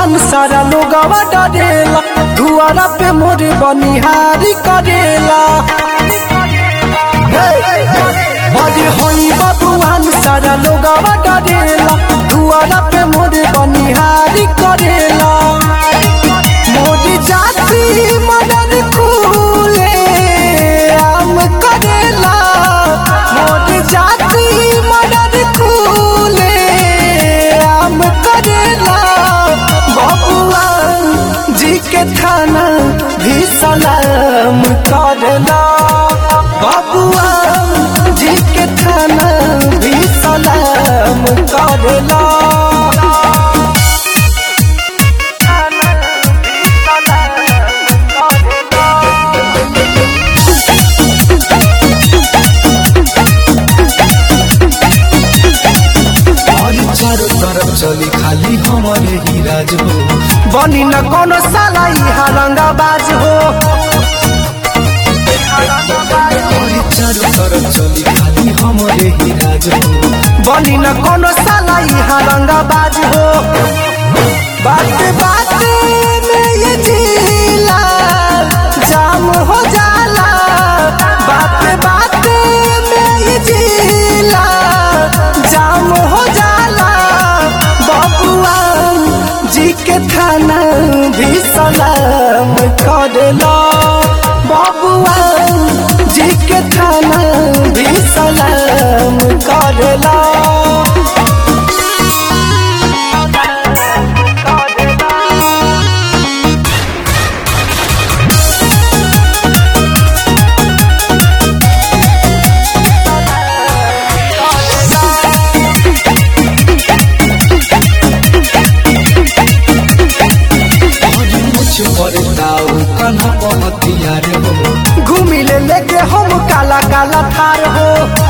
बबुआन सारा लोगवा डरेला दुआरा पे मोरे बनिहारी करेला बड़े होई बबुआन सारा लोगवा डरेला दुआरा पे मोरे बनिहारी करेला मोरी जाति मदन कूले आम करेला मोरी जाति मदन कूले आम करेला बबुआ जी के थाना भी सलाम करेला बबुआ जी के थाना भी सलाम करेला और चारों तरफ चली खाली हमारे ही राज हो बनी न कोनो साला इहा रंगाबाज हो और चारों तरफ चली खाली हमारे ही राज हो बनी न कोनो साला इहा रंगाबाज हो बात बात में ये जिला जाम हो जाला बात बात में ये जिला जाम हो जाला बबुआ जी के थाना भी सलाम करेला बबुआ जी के थाना भी सलाम करेला और मुझ पर दाऊ कन्हा पहतियार हो घूमी ले लेके हम काला काला थार हो